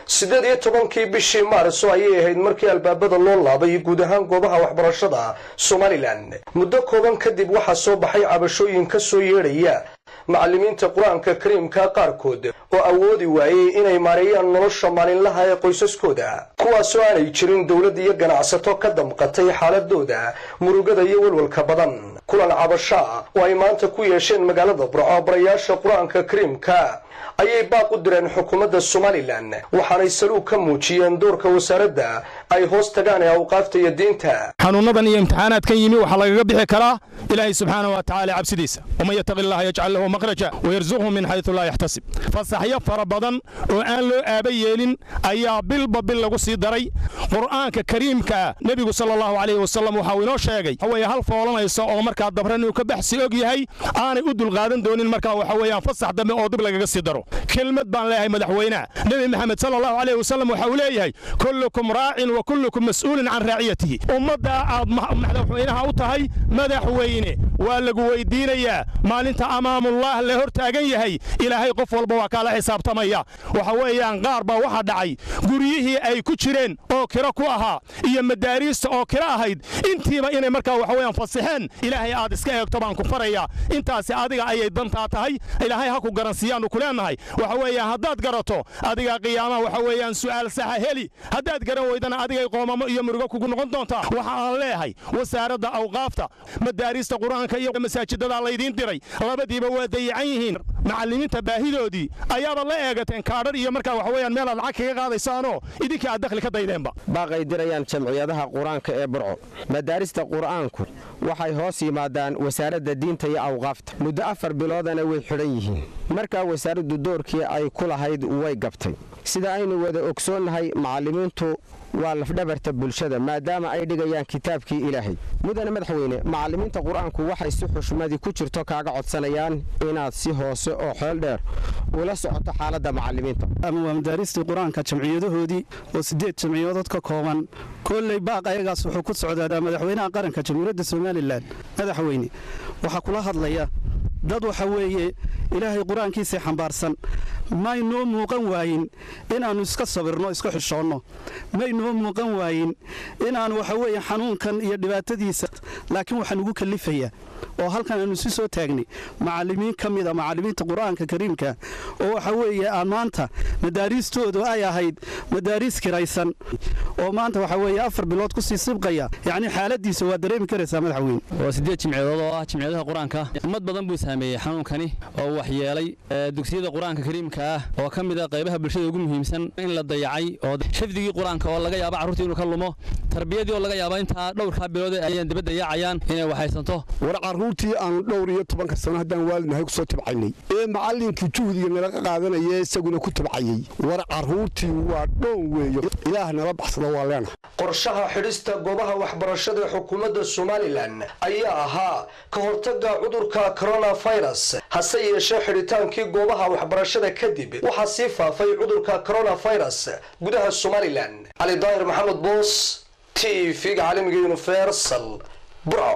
siddeed iyo tobankii bishii maarso ayay ahayd markii albaabada loo laabay guud ahaan goobaha waxbarashada somalilan muddo kooban kadib waxaa soo baxay cabashooyin ka soo yeedhaya macallimiinta qur-aanka kariimka qaarkood oo awoodi waayey inay maareeyaan nolosha maalinlaha ee qoysaskooda kuwaasoo aanay jirin dowlad iyo ganacsato ka damqatay xaaladooda murugada iyo walwalka badan kulan cabasho ah oo ay maanta ku yeesheen magaalada burco barayaasha qur-aanka kariimka ayay baaq u direen xukuumadda somalilan waxaanay saluug ka muujiyeen doorka wasaaradda ay hoos tagaan ee awqaafta iyo diinta xanuunadan iyo imtixaanaadkan yimi waxaa lagaga bixi karaa ilaahay subxaana wa tacaala cabsidiisa waman yataqi allaha yajcal lahu makhraja wayarzuqhu min xaysu laa yaxtasib fasaxyo fara badan oo aan loo aaba yeelin ayaa bilba bil lagu sii daray qur'aanka kariimkaa nebigu sala allahu calayhi wasalam waxau inoo sheegay waxaweye hal foolanaysa oo markaa dabran inuu ka baxsi og yahay aanay u dulqaadan doonin markaa waxa weeyaan fasax dambe oo dib lagaga sii daro kelmad baan leeyahay madaxweynaha nebi maxamed sala allahu calayhi wasalam waxa uu leeyahay kullukum raacin wa kullukum mas'uulin can raaciyatihi ummaddaa aad madaxweynaha u tahay madaxweyne waa lagu weydiinayaa maalinta amaamullah la hor taagan yahay ilaahay qof walba waa kaala xisaabtamaya waxa weeyaan qaar baa waxaa dhacay guryihii ay ku jireen oo kiro ku ahaa iyo madaariista oo kiro ahayd intiiba inay markaa waxa weeyaan fasixeen ilaahay aad iska eegto baan ku farayaa intaasi adiga ayay dantaa tahay ilaahay ha ku garansiiyaannu ku leennahay waxa weeyaan haddaad garato adiga qiyaamaha waxa weeyaan su'aal saxa heli haddaad garan weydana adigay qoomamo iyo murugo kugu noqon doontaa waxa aan leeyahay wasaaradda awqaafta madaariista qur-aanka iyo masaajidada laydiin diray labadiiba waa dayacan yihiin macallimiinta baahidoodii ayaaba la eegateen kaadhar iyo markaa waxa weeyaan meel aad lacag kaga qaadaysaanoo idinka aad dakhli ka daydeenba baaqay dirayaan jamciyadaha qur-aanka ee burco madaarista qur'aanku waxay hoos yimaadaan wasaaradda diinta iyo awqaafta muddo afar biloodana way xidhan yihiin markaa wasaaraddu doorkii ay ku lahayd way gabtay sida aynu wada ogsoonnahay macallimiintu waa lafdhabarta bulshada maadaama ay dhigayaan kitaabkii ilaahay mudane madaxweyne macallimiinta qur-aanku waxay si xushmadii ku jirto kaaga codsanayaan inaad si hoose oo xeel dheer ula socoto xaaladda macallimiinta ama waa madaaristii qur-aanka jamciyadahoodii oo sideed jamciyadood ka kooban kolley baaq ayagaas wuxuu ku socdaa madaxweynaha qaranka jamhuuriyadda somalilan madaxweyne waxaa kula hadlaya dad waxa weeye ilaahay qur-aankiisii xambaarsan maynoo muuqan waayin inaannu iska sabirno iska xishoonno maynoo muuqan waayin inaannu waxa weeye xanuunkan iyo dhibaatadiisa laakiin waxaa nugu kallifayaa oo halkan aanu si soo taagnay macallimiin ka mida macallimiinta qur-aanka kariimka oo waxa weeye aan maanta madaariistoodu ay ahayd madaariis kiraysan oo maanta waxa weeye afar bilood kusii sibqaya yacni xaaladiisa waa dareemi karaysaa madaxweyne waa sideed jimciyadood oo ah jimciyadaha qur-aanka ummad badan buu saameeyey xanuunkani oo waxyeelay dugsiyada qur-aanka kariimka ah oo ka mid a qaybaha bulshada ugu muhiimsan in la dayacay oo xifdigii qur-aanka oo laga yaaba carruurta inuu ka lumo tarbiyadii oo laga yaaba intaa dhowrkaa bilood ayaan daba dayaacayaan inay waxaysanto war carruurtii aanu dhowr iyo tobanka sano haddaan waalidnahay kusoo tabcaynay ee macallinkii juhdiga nalaga qaadanaya isaguna ku tabcayey war carruurtii waa dhoon weeye ilaah nala baxsada waa leenahay qorshaha xidhista goobaha waxbarashada ee xukuumadda somalilan ayaa ahaa ka hortagga cudurka coronafirus hase yeeshee xidhitaankii goobaha waxbarashada kadib waxaa sii faafay cudurka coronafirus gudaha somalilan cali daahir maxamed boos t v-ga caalamiga universal burco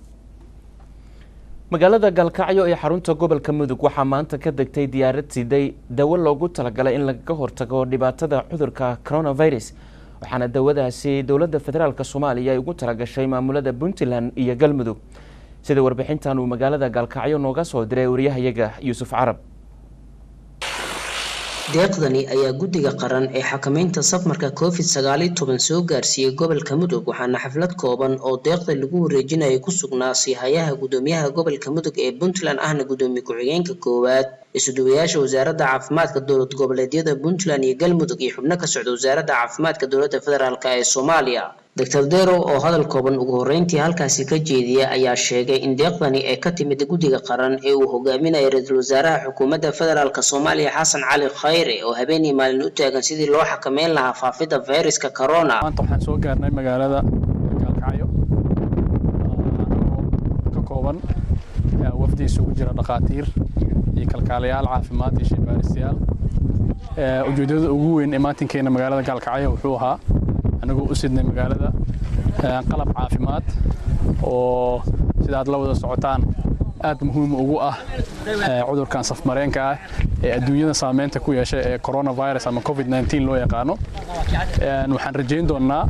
magaalada gaalkacyo ee xarunta gobolka mudug waxaa maanta ka degtay diyaarad siday dawo loogu talagalay in lagaga hortago dhibaatada cudurka coronavirus waxaana dawadaasi dowladda federaalk soomaaliya ay ugu talagashay maamulada puntland iyo galmudug sida warbixintan uu magaalada gaalkacyo nooga soo diray wariyahayaga yuusuf carab deeqdani ayaa guddiga qaran ee xakamaynta safmarka covid sagaaliyo toban soo gaarsiiyey gobolka mudug waxaana xaflad kooban oo deeqda lagu wareejinaya ku sugnaa siihayaha gudoomiyaha gobolka mudug ee puntland ahna gudoomiye ku-xigeenka koowaad isuduwayaasha wasaaradda caafimaadka dowlad goboleedyada puntland iyo galmudug iyo xubno ka socda wasaaradda caafimaadka dowladda federaalk ee soomaaliya doctor derow oo hadal kooban ugu horreyntii halkaasi ka jeediya ayaa sheegay in deeqdani ay ka timid guddiga qaran ee uu hogaaminayo ra-iisul wasaaraha xukuumadda federaalk soomaaliya xasan cali khayre oo habeenii maalin u taagan sidii loo xakameyn lahaa faafidda fayraska corona maanta waxaan soo gaarnay magaalada gaalkacyo ka kooban wafdi isugu jira dhakhaatiir iyo kalkaalayaal caafimaad iyo shaybaaristayaal ujeedada ugu weyn ee maatinkeena magaalada gaalkacyo wuxuu ahaa anagoo u sidnay magaalada qalab caafimaad oo sida aad la wada socotaan aad muhiim ugu ah cudurkan safmareenka ah ee adduunyada saameynta ku yeeshay ee coronavirus ama covid 19 loo yaqaano waxaan rajayn doonnaa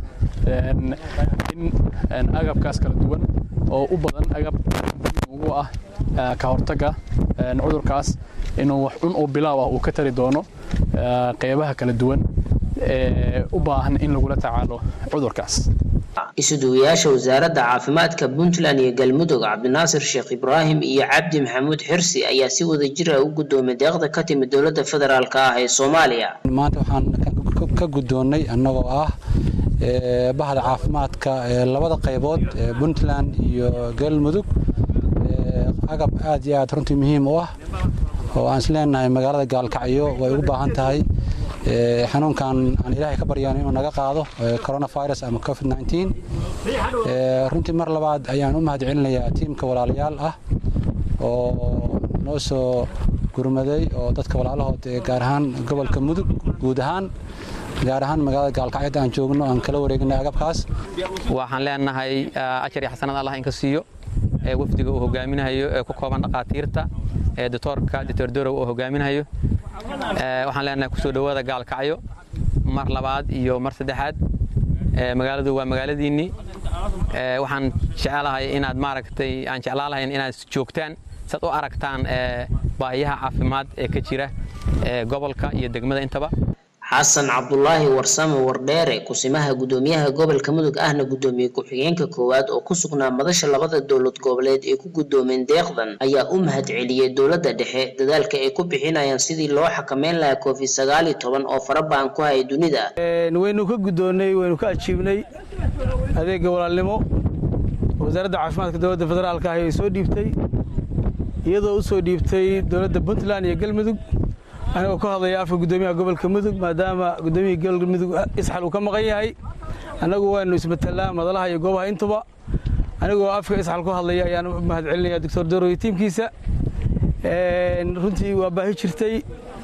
in agabkaas kala duwan oo u badan agab ugu ah ka hortagga cudurkaas inuu wax cun oo bilaaw ah uu ka tari doono qeybaha kala duwan ee u baahan in lagula tacaalo cudurkaas isuduwayaasha wasaaradda caafimaadka puntland iyo galmudug cabdinaasir sheekh ibraahim iyo cabdi maxamuud xirsi ayaa si wada jir ah u guddoomay deeqda ka timid dowladda federaalk ah ee soomaaliya maanta waxaan ka guddoonnay annagoo ah bahda caafimaadka ee labada qaybood ee puntland iyo galmudug agab aad iyo aad runtii muhiim u ah oo aan isleenahay magaalada gaalkacyo way ugu baahan tahay xanuunkan aan ilaahay ka baryaan inuu naga qaado coronavirus ama covid 19 runtii mar labaad ayaan u mahadcelinayaa tiimka walaalayaal ah oo noo soo gurmaday oo dadka walaalahood gaar ahaan gobolka mudug guud ahaan gaar ahaan magaalada gaalkacyada aan joogno aan kala wareegnay agabkaas waxaan leenahay ajar iyo xasanad allah inka siiyo wafdiga uu hogaaminayo ee ku kooban dhaqaatiirta ee doctoorka doctor dorow uu hogaaminayo waxaan leenahay kusoo dhowaada gaalkacyo mar labaad iyo mar saddexaad magaaladu waa magaaladiinnii waxaan jecelahay inaad maaragtay aan jeclaan lahayn inaad joogtaan saad u aragtaan baahiyaha caafimaad ee ka jira gobolka iyo degmada intaba xasan cabdulaahi warsame wardheere kusimaha gudoomiyaha gobolka mudug ahna gudoomiye ku-xigeenka koowaad oo ku sugnaa madasha labada dowlad goboleed ee ku gudoomeen deeqdan ayaa u mahadceliyey dowladda dhexe dadaalka ay ku bixinayaan sidii loo xakameyn lahaa covid sagaal iyo toban oo farabaan ku haya dunida waynu ka gudoonnay waynu ka ajiibnay adeega walaalnimo wasaaradda caafimaadka dowladda federaalka ah ay soo dhiibtay iyadoo u soo dhiibtay dowladda puntland iyo galmudug anigoo ka hadlaya afka gudoomiyaha gobolka mudug maadaama gudoomiyihii gobolka mudug isxal uu ka maqan yahay annagu waanu ismatelaa madalaha iyo goobaha intuba anigoo afka isxal ku hadlaya ayaan u mahadcelinaya doctor doro iyo tiimkiisa runtii waa baahi jirtay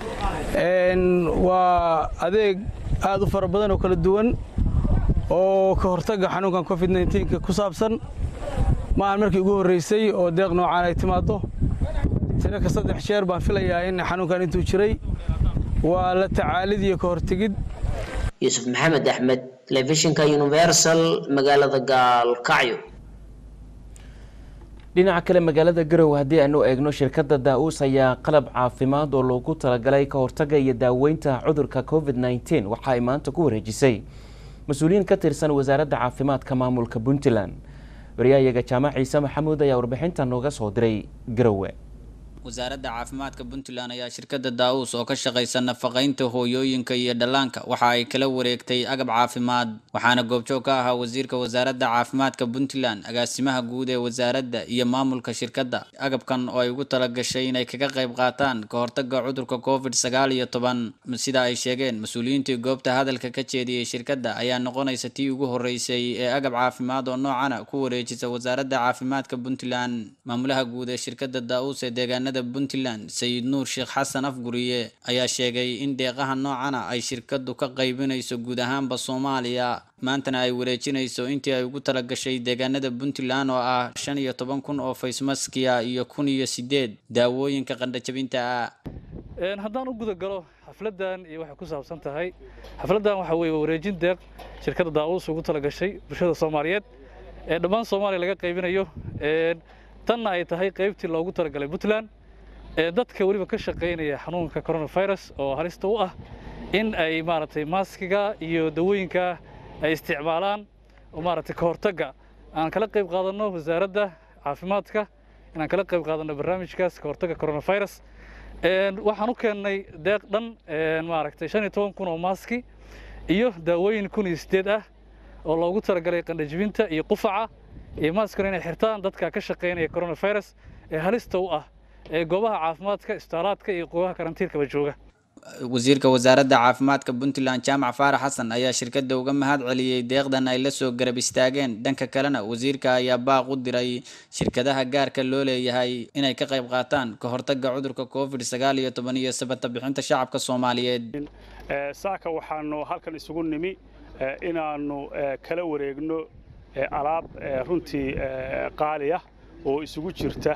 waa adeeg aad u fara badan oo kala duwan oo ka hortagga xanuunkan covid 19 ku saabsan ma ahan markii ugu horreysay oo deeq noocaan ay timaado tiro ka saddex jeer baan filayaa in xanuunkan intuu jiray waa la tacaalid iyo ka hortegid yuusuf maxamed axmed telefishinka universal magaalada gaalkacyo dhinaca kale magaalada garowe haddii aanu eegno shirkadda daa-uus ayaa qalab caafimaad oo loogu talagalay ka hortagga iyo daaweynta cudurka covid 19 waxa ay maanta ku wareejisay mas-uuliyiin ka tirsan wasaaradda caafimaadka maamulka puntland waryahayaga jaamac ciise maxamuud ayaa warbixinta nooga soo diray garowe wasaaradda caafimaadka puntland ayaa shirkadda daawus oo ka shaqaysa nafaqaynta hooyooyinka iyo dhallaanka waxa ay kala wareegtay agab caafimaad waxaana goobjoog ka ahaa wasiirka wasaaradda caafimaadka puntland agaasimaha guud ee wasaaradda iyo maamulka shirkadda agabkan oo ay ugu talagashay inay kaga qayb qaataan ka hortagga cudurka covid sagaal iyo toban sida ay sheegeen mas-uuliyiintii goobta hadalka ka jeediyey shirkadda ayaa noqonaysa tii ugu horreysay ee agab caafimaad oo noocana ku wareejisa wasaaradda caafimaadka puntland maamulaha guud ee shirkadda daawus ee deegaanada puntland sayid nuur sheekh xasan afguriye ayaa sheegay in deeqaha noocana ay shirkadu ka qaybinayso guud ahaanba soomaaliya maantana ay wareejinayso intii ay ugu talagashay deegaanada puntland oo ah shan iyo toban kun oo faysmaskiya iyo kun iyo sideed daawooyinka qandhajabinta ah haddaan u guda galo xafladan iyo waxay ku saabsan tahay xafladan waxa weeye wareejin deeq shirkadda daawus ugu talagashay bulshada soomaaliyeed ee dhammaan soomaaliya laga qaybinayo tanna ay tahay qaybtii loogu talagalay puntland ee dadka weliba ka shaqaynaya xanuunka coronavirus oo halista u ah in ay maaragtay maaskiga iyo dawooyinka ay isticmaalaan oo maaragtay ka hortagga aan kala qayb qaadanno wasaaradda caafimaadka inaan kala qayb qaadanno barnaamijkaas ka hortagga coronavirus waxaan u keennay deeq dhan maaragtay shan iyo toban kun oo maaski iyo daawooyin kun iyo sideed ah oo loogu talagalay qandhajibinta iyo qufaca iyo maaskana inay xirtaan dadka ka shaqaynaya coronavirus ee halista u ah ee goobaha caafimaadka isbitaalaadka iyo goobaha karantiilkaba jooga wasiirka wasaaradda caafimaadka puntland jaamac faarax xasan ayaa shirkadda uga mahad celiyey deeqdan ay la soo garab istaageen dhanka kalena wasiirka ayaa baaq u diray shirkadaha gaarka loo leeyahay inay ka qayb qaataan ka hortagga cudurka covid sagaal iyo toban iyo sabata bixinta shacabka soomaaliyeed saaka waxaanu halkan isugu nimi inaanu kala wareegno alaab runtii qaali ah oo isugu jirta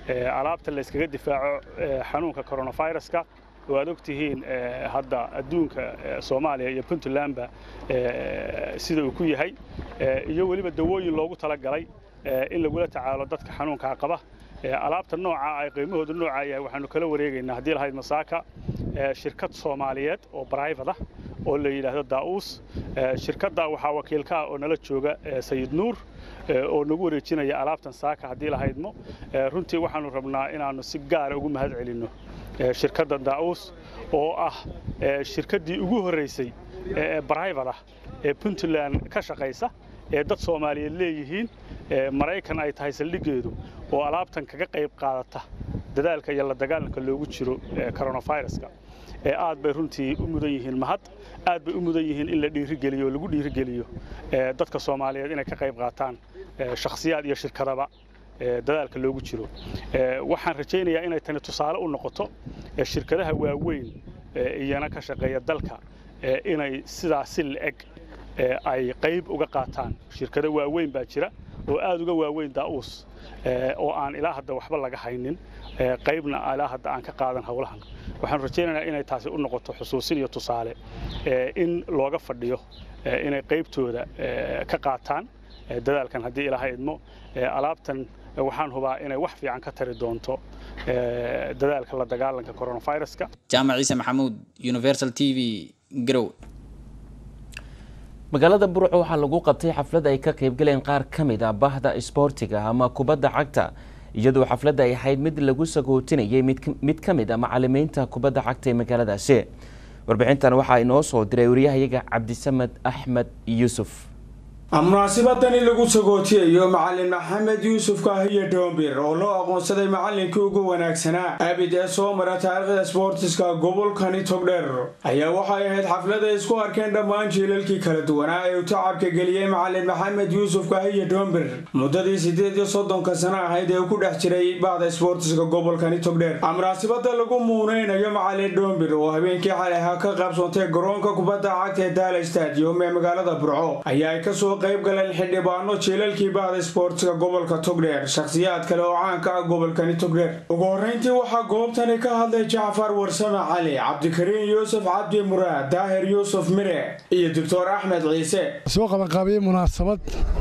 alaabta layskaga difaaco xanuunka coronaviruska oo aad ogtihiin hadda adduunka soomaaliya iyo puntlandba sida uu ku yahay iyo weliba dawooyin loogu talagalay in lagula tacaalo dadka xanuunkaa qaba alaabta nooca ay qiimahoodu noocaa yahay waxaanu kala wareegaynaa haddii lahayd masaaka shirkad soomaaliyeed oo brivate ah oo la yidhaahdo daa'uus shirkadda waxaa wakiilka ah oo nala jooga sayid nuur oo nagu wareejinaya alaabtan saaka haddii lahaydmo runtii waxaanu rabnaa inaannu si gaara ugu mahad celinno shirkadda daa'uus oo ah shirkaddii ugu horraysay ee brivate ah ee puntland ka shaqaysa ee dad soomaaliyeed leeyihiin maraykan ay tahay saldhiggeedu oo alaabtan kaga qayb qaadata dadaalka iyo la dagaalanka loogu jiro coronaviruska aad bay runtii u mudan yihiin mahad aad bay u mudan yihiin in la dhiirigeliyo oo lagu dhiirigeliyo dadka soomaaliyeed inay ka qayb qaataan shakhsiyaad iyo shirkadaba dadaalka loogu jiro waxaan rajaynayaa inay tani tusaale u noqoto shirkadaha waaweyn iyana ka shaqeeya dalka inay sidaas si la-eg ay qayb uga qaataan shirkado waaweyn baa jira oo aad uga waaweyn daa'uus oo aan ilaa hadda waxba laga haynin qaybna ilaa hadda aan ka qaadan howlahan waxaan rajaynaynaa inay taasi u noqoto xusuusin iyo tusaale in looga fadhiyo inay qaybtooda ka qaataan dadaalkan haddii ilaaha idmo alaabtan waxaan hubaa inay wax fiican ka tari doonto dadaalka la dagaalanka coronaviruska jaamac ciise maxamuud universal t v garow magaalada burco waxaa lagu qabtay xaflad ay ka qaybgaleen qaar ka mid a bahda isboortiga ama kubadda cagta iyadoo xafladda ay ahayd mid lagu sagootinayay mid ka mid a macalimiinta kubadda cagta ee magaaladaasi warbixintan waxaa inoo soo diray wariyahayaga cabdisamed axmed yuusuf munaasibadani lagu sagootiyayo macalin maxamed yuusuf kaahiyo dhoombir oo loo aqoonsaday macalinkii ugu wanaagsanaa abid ee soo mara taariikhda sboortiska gobolkani togdheer ayaa waxay ahayd xaflad ay isku arkeen dhammaan jiilalkii kala duwanaa ee uu tacabka geliyey macalin maxamed yuusuf kaahiyo dhoombir muddadii siddeed iyo soddonka sano ahayd ee uu ku dhex jiray bahda sboortiska gobolkani togdheer munaasibada lagu muuneynayo macalin dhoombir oo habeenkii xalay ahaa ka qaybsoontay garoonka kubadda cagta ee daala stadium ee magaalada burco ayaa ay kasoo qayb galeen xildhibaano jiilalkii bahda sboortiska gobolka togdheer shakhsiyaad kale oo caanka ah gobolkani togdheer ugu horreyntii waxaa goobtani ka hadlay jacfar warsame cali cabdikariin yuusuf cabdi muraad daahir yuusuf mire iyo doctor axmed ciise soo qabanqaabiyey munaasabad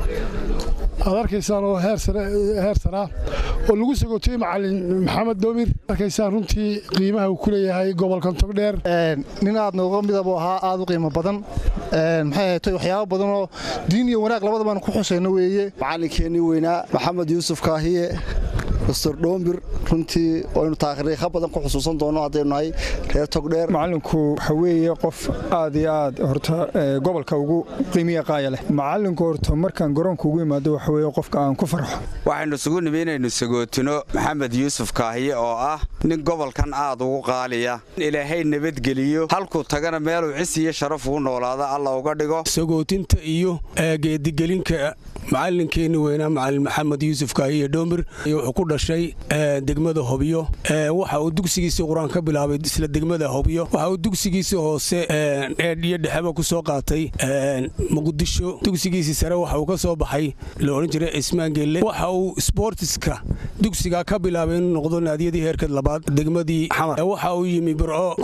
aad arkaysaan oo heer sanaa oo lagu sagootiyey macalin maxamed doomir arkaysaan runtii qiimaha uu ku leeyahay gobolkan togdheer nin aad nooga midabuu ahaa aad u qiimo badan maxay ahatay waxyaabo badanoo diin iyo wanaag labadabaan ku xusayno weeye macalinkeenii weynaa maxamed yuusuf kaahiye dr dhoombir runtii aynu taariikha badan ku xusuusan doono haddaynu nahay reer togdheer macalinku waxa weeye qof aad iyo aad horta gobolka ugu qiimiya qaaya leh macalinku horta markaan garoonka ugu imaado waxa weeye qofka aan ku farxo waxaynu isugu nimi inaynu sagootino maxamed yuusuf kaahiye oo ah nin gobolkan aad ugu qaaliya ilaahay nabadgeliyo halkuu tagana meeluu cis iyo sharaf ugu noolaada alla uga dhigo sagootinta iyo geedigelinka macalinkeenni weynaa macalin maxamed yuusuf kaahiye dhoombir wuxuu ku dhashay degmada hobyo waxa uu dugsigiisii qur-aan ka bilaabay isla degmada hobyo waxa uu dugsigiisii hoose eedh iyo dhexeba ku soo qaatay muqdisho dugsigiisii sare waxa uu ka soo baxay la odhan jiray cismaan geelle waxa uu sboortiska dugsiga ka bilaabay inuu noqdo naadiyadii heerka labaad degmadii xamar waxa uu yimi burco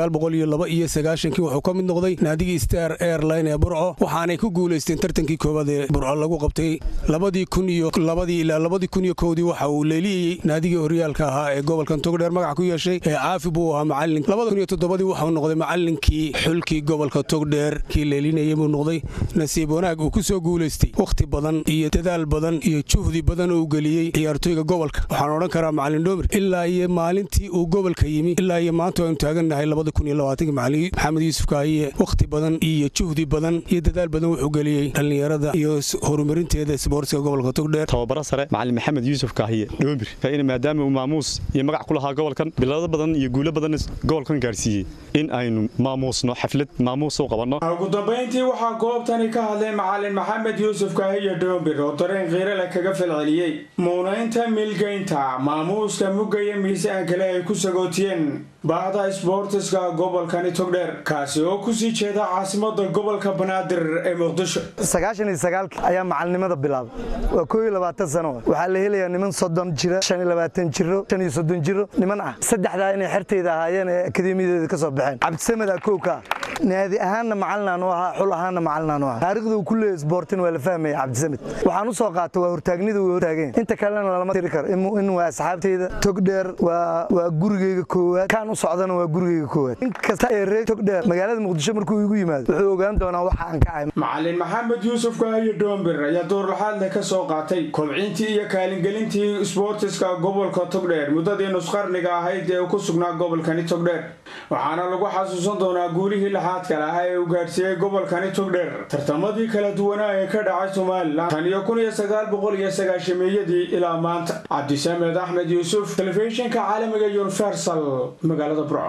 iyo sagaashankii wuxuu ka mid noqday naadigii star airline ee burco waxaanay ku guulaysteen tartankii koowaad ee burco lagu qabtay labadii kun iyo labadii ilaa labadii kun iyo kowdii waxa uu leeliyey naadigii horyaalka ahaa ee gobolkan togdheer magac ku yeeshay ee caafi buu ahaa macalin labada kun iyo toddobadii waxau noqday macalinkii xulkii gobolka togdheer kii leelinayay buu noqday nasiib wanaag uu ku soo guulaystay wakhti badan iyo dadaal badan iyo juhdi badan oo uu geliyey ciyaartooyga gobolka waxaan odhan karaa macalin dhoomir ilaa iyo maalintii uu gobolka yimi ilaa iyo maanta aynu taagannahay labada kun iyo labaatanki macalin maxamed yuusuf kaahiye wakhti badan iyo juhdi badan iyo dadaal badan wuxuu geliyey dhallinyarada iyo horumarinteeda sboortiska gobolka togdheer tababaro sare macalin maxamed yuusuf kaahiye dhoombir in maadaama uu maamuus iyo magac ku lahaa gobolkan bilado badan iyo guulo badan gobolkan gaarsiiyey in aynu maamuusno xaflad maamuus u qabanno ugu dambayntii waxaa goobtani ka hadlay macalin maxamed yuusuf kaahiye dhoombir oo dareen khiirale kaga falceliyey muunaynta mil milgaynta maamuuska mugga iyo miisaan kale ay ku sagootiyeen baahda isboortiska gobolkani togdheer kaasi oo kusii jeeda caasimada gobolka banaadir ee muqdisho sagaashan iyo sagaalki ayaa macalinimada bilaabay waa koo iyo labaatan sano waxaa la helayaa niman soddon jira shan iyo labaatan jiro shan iyo soddon jiro niman ah saddexdaa inay xerteyda ahaayeen ee akademiyadeeda ka soo baxeen cabdisamed akowka naadi ahaanna macalinaanu ahaa xul ahaanna macalinaanu ahaa taariikhda uu ku leeyahay isboortin waa la fahmaya cabdisamed waxaan u soo qaatay waa hortaagnida way hortaageen inta kalena lama tiri karo in waa asxaabteyda togdheer waa gurigeyga koowaad kaan u socdana waa gurigeyga koowaad in kasta ee reer togdheer magaalada muqdisho markuu igu yimaado wuxuu ogaan doonaa waxa aan ka ahay macalin maxamed yuusuf kaahiyo dhoombir ayaa doorlaxaadle ka soo qaatay kobcintii iyo kaalingelintii isboortiska gobolka togdheer muddadii nusqarniga ahayd ee ku sugnaa gobolkani togdheer waxaana lagu xasuusan doonaa guulihii laxaadka lahaa ee uu gaadhsiiyey gobolkani togdheer tartamadii kala duwanaa ee ka dhacay somalilan tan iyo kun iyo sagaal boqol iyo sagaashameeyadii ilaa maanta cabdisamed axmed yuusuf telefishinka caalamiga universal magaalada burco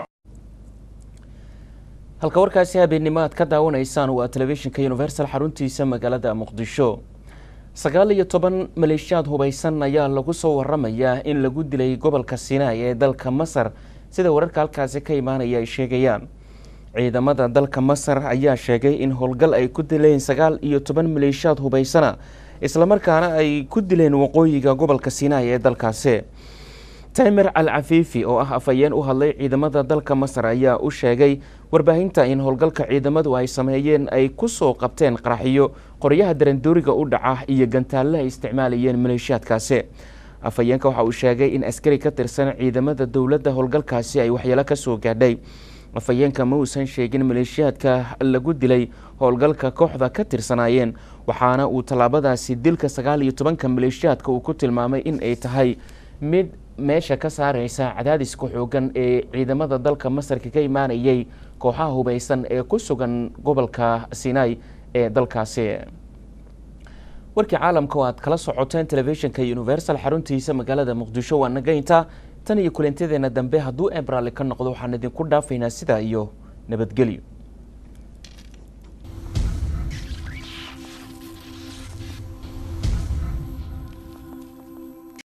halka warkaasi habeennimo aad ka daawanaysaan waa telefishinka universal xaruntiisa magaalada muqdisho sagaal iyo toban maleeshiyaad hubaysan ayaa lagu soo waramayaa in lagu dilay gobolka sinai ee dalka masar sida wararka halkaasi ka imaanaya ay sheegayaan ciidamada dalka masar ayaa sheegay in howlgal ay ku dileen sagaal iyo toban maleeshiyaad hubaysana islamarkaana ay ku dileen waqooyiga gobolka sinai ee dalkaasi taymer al cafiifi oo ah afhayeen u hadlay ciidamada dalka masar ayaa u sheegay warbaahinta in howlgalka ciidamadu ay sameeyeen ay ku soo qabteen qaraxiyo qoryaha darandooriga u dhaca iyo gantaalle ay isticmaalayeen maleeshiyaadkaasi afhayeenka waxa uu sheegay in askari ka tirsan ciidamada dowladda howlgalkaasi ay waxyeelo ka soo gaadhay afhayeenka ma uusan sheegin maleeshiyaadka lagu dilay howlgalka kooxda ka tirsanaayeen waxaana uu tallaabadaasi dilka sagaal iyo tobanka maleeshiyaadka uu ku tilmaamay in ay tahay mid meesha ka saareysa cadaadiska xoogan ee ciidamada dalka masarka ka imaanayay kooxaha hubeysan ee ku sugan gobolka sinai ee dalkaasi warkii caalamka oo aad kala socoteen telefishinka universal xaruntiisa magaalada muqdisho waa nagaynta tan iyo kulantadeena dambe hadduu ebraali ka noqdo waxaan idinku dhaafaynaa sidaa iyo nabadgelyo